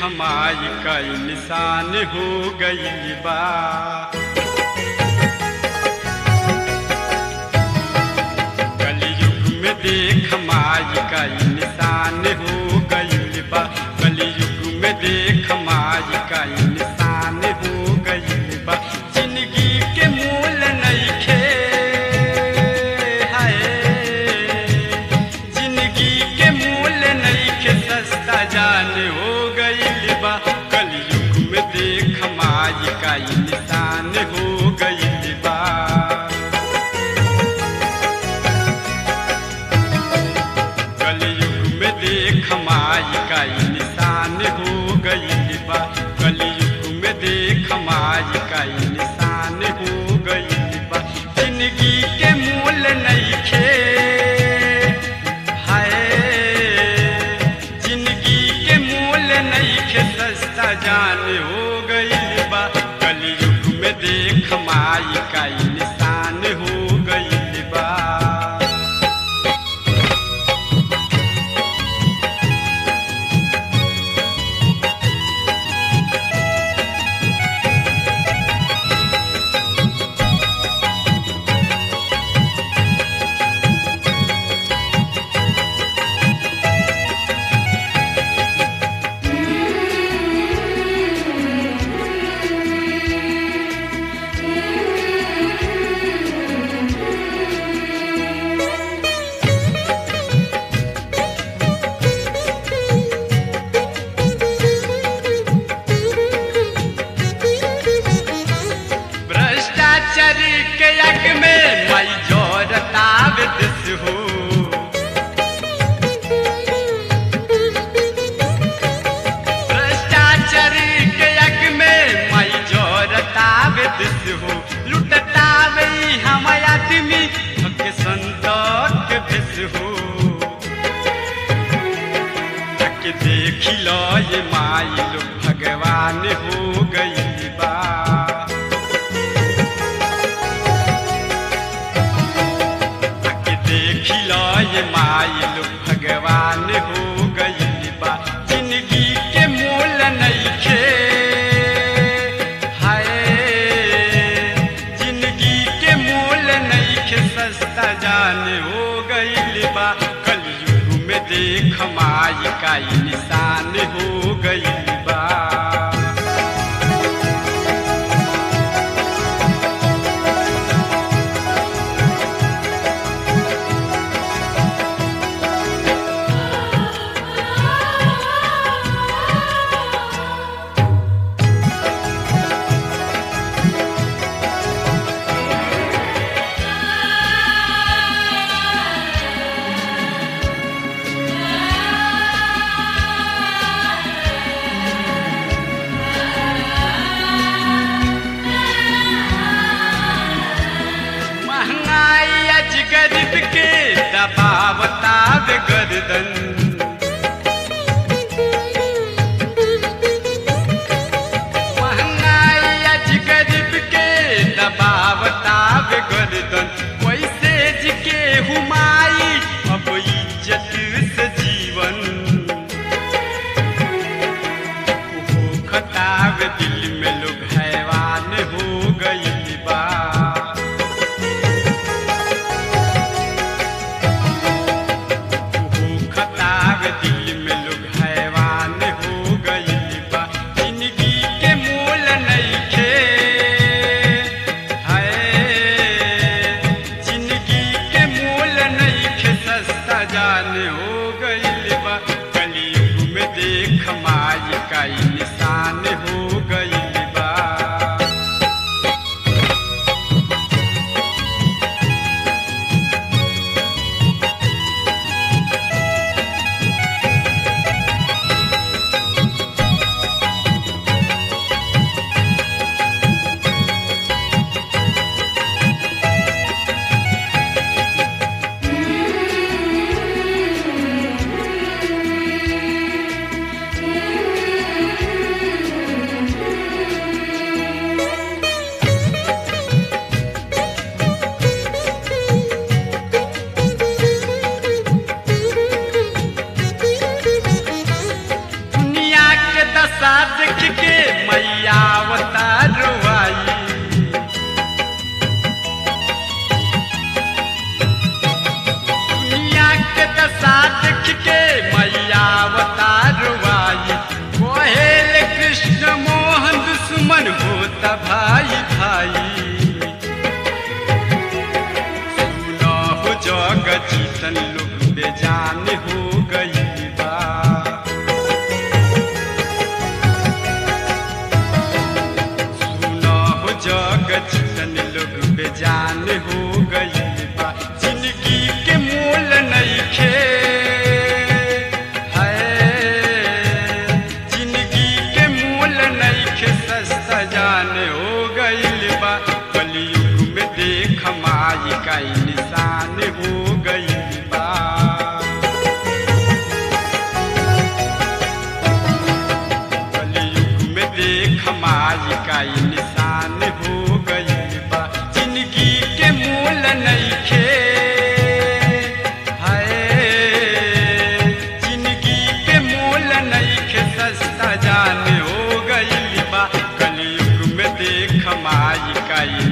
हमारी कई निशान हो गई बा कलयुग में देख माई कई निशान हो गई बा कलयुग में देख माई कई निशान हो गई बा जिंदगी के मूल नइखे हाय जिंदगी के मूल नइखे सस्ता जान हो गई बा कलयुग में देख माई कई निशान हो गई बा कलयुग में देख माई का ई निशान हो गई बा कलयुग में देख माई का ई निशान हो गई बा जिंदगी के मूल नइखे हाय जिंदगी के मूल नइखे सस्ता जान हो गई बा कलयुग में देख माई का ई निशान हो गई बा भ्रष्टाचार के यज्ञ में मई जोरताव दिस हो भ्रष्टाचार के यज्ञ में मई जोरताव दिस हो लुटतावे हम आदमी के संतोष भिस हो के देख लो ये माई लोग भगवान हो गई बा आके देख लो ये माई लोग भगवान हो गई बा जिंदगी के मूल नइखे हाय जिंदगी के मूल नइखे सस्ता जान हो गई बा कलयुग में देख माई का ई निशान हो गई बा महंगाई आज गरीब के दबावता गर्दन महंगाई आज गरीब के दबावता गर्दन वैसे जी के हुमाई अब इज्जत से जीवन हो खताब दिल में लोग हैवान हो गई बा खता जान हो गईल बा कलयुग में देख माई का इंसान हो गईल बा कलयुग में देख माई का इंसान हो गईल बा जिंदगी के मूल नइखे हाय जिंदगी के मूल नइखे सस्ता जान हो गईल बा कलयुग में देख माई का